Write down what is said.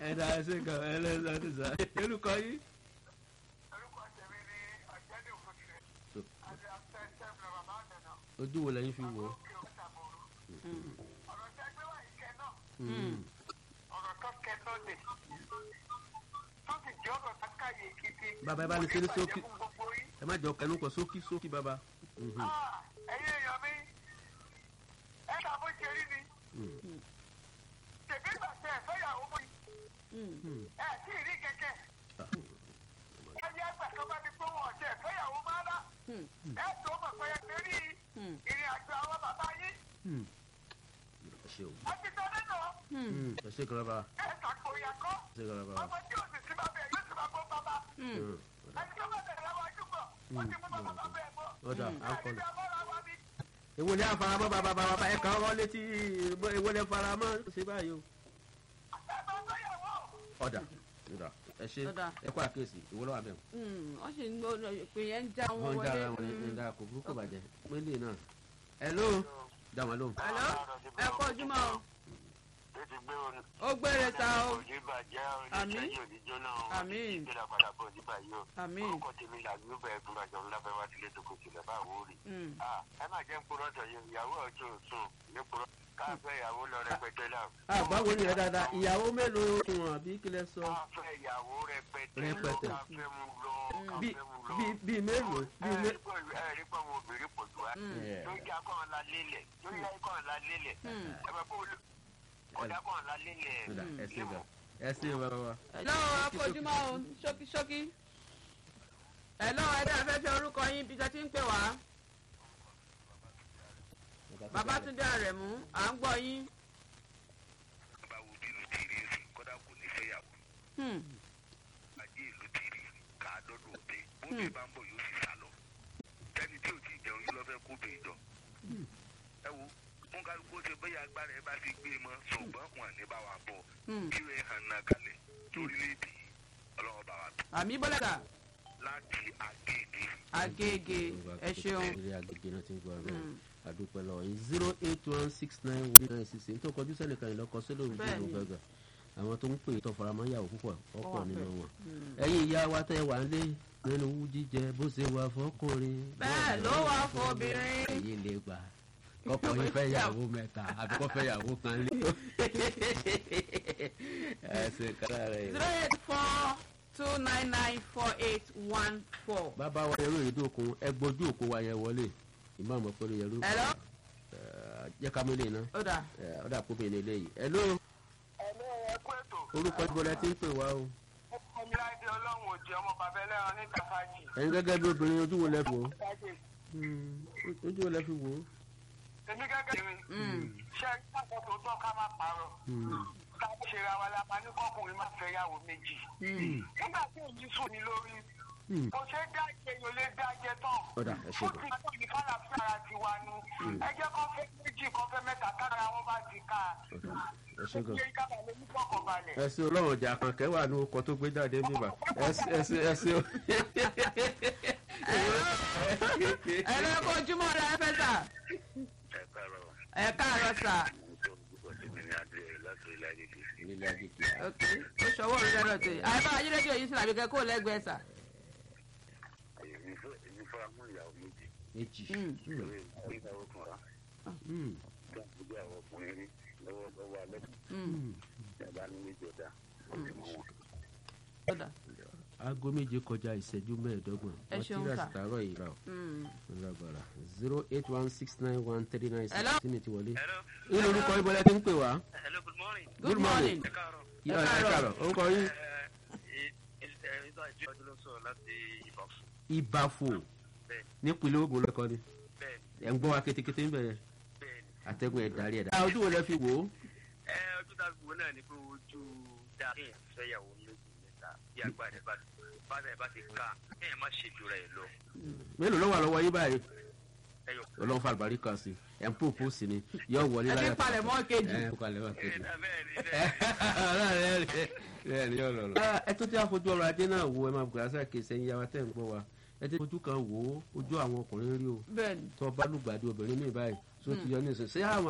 ẹ̀dá ẹ̀sìn kan ẹlẹ́sìn ti sá orúkọ yín. orúkọ tèmi ni ọ̀jẹ̀dẹ̀ òfòtìrẹ̀ àti àfẹ́sẹ̀ bàbá àdànà ojú wo lẹ́yìn fi wò ó. òkè òkútàbọ̀rọ̀ ọ̀rọ̀ tẹ́ gbé wá ìkẹ́ náà Mm. ọ̀rọ̀ tó kẹ́ tó lè tó sì jẹ́ ọ̀rọ̀ kákàyè gidi. Bàbá, ẹ bá ní ṣe ní Kò ṣókí. bàjẹ́ fún gbogbo yín. ẹ má jọ kẹnu kọ sókí sókí bàbá. Mhm. Ah, ẹ̀yin èèyàn mi ẹ kà bó ṣe rí ni Mm. tèmi gbà tẹ ẹ fẹ́yàwó mọ́ Mm. ẹ tí ì rí kẹ̀kẹ́ ẹni ẹgbẹ́ kan bá ti pé wọn ọ̀tẹ̀ fẹ́yàwó máa lá ẹ tó mọ̀ pé ẹ ti rí ìrìn àjò àwọn bàbá yín Mm. ẹ ṣe o. ẹ ti tọ́ nínú Mm. ẹ ṣe kan bàbá. ẹ ṣàkóyà kọ́ ẹ ṣe kan bàbá. ọmọ tí ò sì sí bàbá ẹ yóò sì máa gbọ́ bàbá Mm. ẹni tó bá bẹ̀rẹ̀ lọ́wọ́ ojúbọ̀ ó ti mú bàbá bàbá ẹ̀ bọ́ ọ̀dà à ń ẹni kọlù. bí abọ́ra wa ní èwo ni àfaramọ́ bàbá bàbá ẹ kàn wọ́n létí èwo ni faramọ́ ṣe báyìí o. ẹ bá fẹ́yàwó. ọ̀dà ọ̀dà ẹ ṣe Ọ̀dà. ẹ kó àkíyèsí ìwọ lọ́wọ́ abẹ́ wọ́n sì ń gbọ́ pé yẹn ń já wọn wọn wọlé. dára wọn ní dára kò burúkú bàjẹ́ pélé náà. hello dá wọn lóhùn. Hello? ẹ kọ́ ojúmọ́ o. ó ti gbé orin. ó gbére ta o. òní bàjẹ́ Àmín. oníṣẹ́yìn òníjó náà Àmín. ìgbéra padà bọ̀ nígbà yìí o. Àmín. orúkọ tèmi là ń bẹ ẹgbẹ́ àjọ ńláfẹ́ wá sílé tó kò tilẹ̀ bá wò ó rí. Mm. Ah, ẹ má jẹ́ ń purọ́ tọ̀ yìí ìyàwó ọ̀tún sùn ní purọ́ káfẹ́ ìyàwó lọ rẹpẹtẹ náà. àgbáwo ni ẹ dáadáa ìyàwó mélòó wọn àbí kílẹ̀ sọ. káfẹ́ ìyàwó rẹpẹtẹ Rẹpẹtẹ. káfẹ́ mu lọ bí káfẹ́ mu lọ. bí bí mélòó bí ẹ mé. rí pẹ̀lú ẹ rí pẹ̀lú obìnrin pọ̀ jù wá. Yeah. tó yá kọ́ ọ̀la lélẹ̀ tó yá kọ́ ọ̀la lélẹ̀ Mm. ẹ bá kó ọ̀dà kọ́ ọ̀la lélẹ̀. ọ̀dà ẹ ṣe gbà ẹ ṣe bàbá wa. lọ́wọ́ ẹ kọ́ ojúmọ́ o ṣókí ṣókí. ẹ lọ́wọ́ ẹ dáa fẹ́ fi orúkọ yín bí tẹ́ ti ń pè wá. Babátúndé Àrẹ̀mú à ń gbọ́ yín. bá wo bí ìlú ti rí sí kódà kò ní fẹ́yàwó Hmm. ajé ìlú ti rí ká lọ́dún òde bóde bá ń bọ̀ yóò sì sá lọ tẹ́ni tí ò tí ì jẹun yóò lọ fẹ́ kó bèè jọ. ẹ wo wọn kálukú ṣe bẹ́yà agbára ẹ bá ti gbé e mọ́ ṣùgbọ́n wọn ní bá wa bọ̀ Hmm. kí ẹ hàn náà kalẹ̀ lórílẹ̀‐èdè yìí ọlọ́wọ́ bá wa tó àmì bọ́lẹ̀dà láti àgègè. Agége ẹ ṣeun. ilé agbègbè náà ti ń gbọ́ ọ̀rọ̀ àdúpẹ́ lọ yìí zero eight one six nine one nine six eight tó kọjú sẹ́nìkan ìlọ́kọ sílẹ̀ òun tó Bẹ́ẹ̀ni. lò gàgà àwọn tó ń pè é tó faramọ́ yàwó púpọ̀ ọ̀pọ̀ wà nínú bẹ́ẹ̀. wọn. ẹ̀yin ìyá wa tẹ́ wà ń lé nínú wú jíjẹ bó ṣe wà fọkùnrin. bẹ́ẹ̀ ló wà fọbìnrin. ẹ̀yin lè gbà kọ́kọ́ yín fẹ́ yàwó mẹ́ta àbí kọ́ fẹ́ yàwó kan lé. ẹ ṣe kára rẹ̀. zero eight four two nine nine four eight one four. bàbá wa yẹrù ìdókun ẹgbọ́jú òkú wa yẹn wọlé ìmáàmù pẹ̀lú yẹrù. Hello? jẹ́ ká mélé iná ó dà ọ̀dà kó bèèrè eléyìí. hello ẹ̀lẹ́ ẹ̀kú ètò orúkọ ìbọlẹ̀ tí ń pè wá o. ọmọ láìdé ọlọ́run òjì ọmọ bàbá ẹlẹ́ran ní kàfájì. ẹ̀yin gẹ́gẹ́ bí obìnrin ojú wo lẹ fi wò ó. ojú wo lẹ fi wò ó. èmi gẹ́gẹ́ mi ṣe ìgbàgbọ́ tó tọ́ ká má parọ́ ká ṣe ra wa lápá ní kọkùnrin má fẹ́ yàwó méjì. nígbà tí èyí sùn ní lórí kò ṣe é dájẹ́ yóò lè dájẹ́ tán. ọ̀dà ẹ ṣe ó gan. ti tó ní fàlàfíà ara ti wa nu ẹ jẹ́ kó fẹ́ méjì kó fẹ́ mẹ́ta kára wọn bá ti ká ọ̀dà ẹ ṣe gan. ṣe kábà lè ní fọkànbalẹ̀. ẹ ṣe ọlọ́run ọjà kan kẹwàá ní ọkọ̀ tó gbé jáde bíbà ẹ ṣe ẹ ṣe ẹ ṣe. ẹ lọ kó ojúmọ́ rẹ fẹ́ sà ẹ káàárọ̀ ẹ káàárọ̀ sà tó ń gbọ́ sí mi ní adé láti ilé ayé kì í. ilé ajé kìí. ok ó ṣọwọ́ orí lọ́dọ̀ tè àyẹ̀bá ayélujára yìí sílẹ̀ àbíkẹ́ kó lẹ́gbẹ̀ẹ́ sà. èmi fẹ́ èmi fẹ́ mú ìyàwó méjì méjì. Mm. lórí ìgbéyàwó kan rà Mm. kí wọ́n gbé àwọn ọkùnrin rí lọ́wọ́ lọ́wọ́ alẹ́ Mm. ìjọba ní méjì ọ̀dà ọ̀sẹ̀ mọ́ wọn. ó dà aago méje kọjá ìṣẹ́jú mẹ́ẹ̀ẹ́dọ́gbọ̀n Ẹ ṣeun materials sà. tààrọ̀ yìí rà ó. Mm. lágbára zero eight one six nine one three nine six Hello? tí mi ti wọlé. Hello. ní orúkọ ìbọlẹ̀ tí ń pè wá. Hello, good morning. good morning. Ẹ káàárọ̀. ẹ káàárọ̀. káàárọ̀ orúkọ yín. Ìtọ́ àjọ ọdún ló sọ̀rọ̀ láti Ìbàfọ̀. ìbàfò Bẹ́ẹ̀ nípínlẹ̀ Ògùn lọ́kọ́ ni bẹ́ẹ̀ ẹ̀ ń gbọ́ wa kétékété ń bẹ̀rẹ̀ bẹ́ẹ̀ ni. àtẹ̀gùn ẹ̀ darí ẹ̀ dá. ojú wo lẹ fi wò ó. Ẹ ojú tá a gbọ́ náà ni pé ojú dá kéèyàn fẹ́yàwó méjì mẹ́ta bí agbára ẹ̀ bá bàtà ẹ̀ bá ti ká kéèyàn má ṣèjú rẹ̀ lọ. mélòó ló wà lọ́wọ́ yín báyìí. Ẹyọ. ọlọ́run fa àlùbárí kan sí ẹ̀ ń pòpò sí ni yọ wọlé ẹ ti láyà. palẹ̀ mọ́ kejì. ẹ ń palẹ̀ mọ́ kejì. Bẹ́ẹ̀ ni bẹ́ẹ̀ ni. ẹ tó tí a fojú ọrọ̀ ajé náà wo ẹ máa bùkún àṣà kèsì ẹ̀yin yàrá tẹ̀ ń gbọ́ wa ẹ ti fojú kan wò ó ojú àwọn ọkùnrin rí o bẹ́ẹ̀ ni. tó bá lùgbàdì obìnrin mi báyìí tó ti yọ ní ìsìn sí àwọn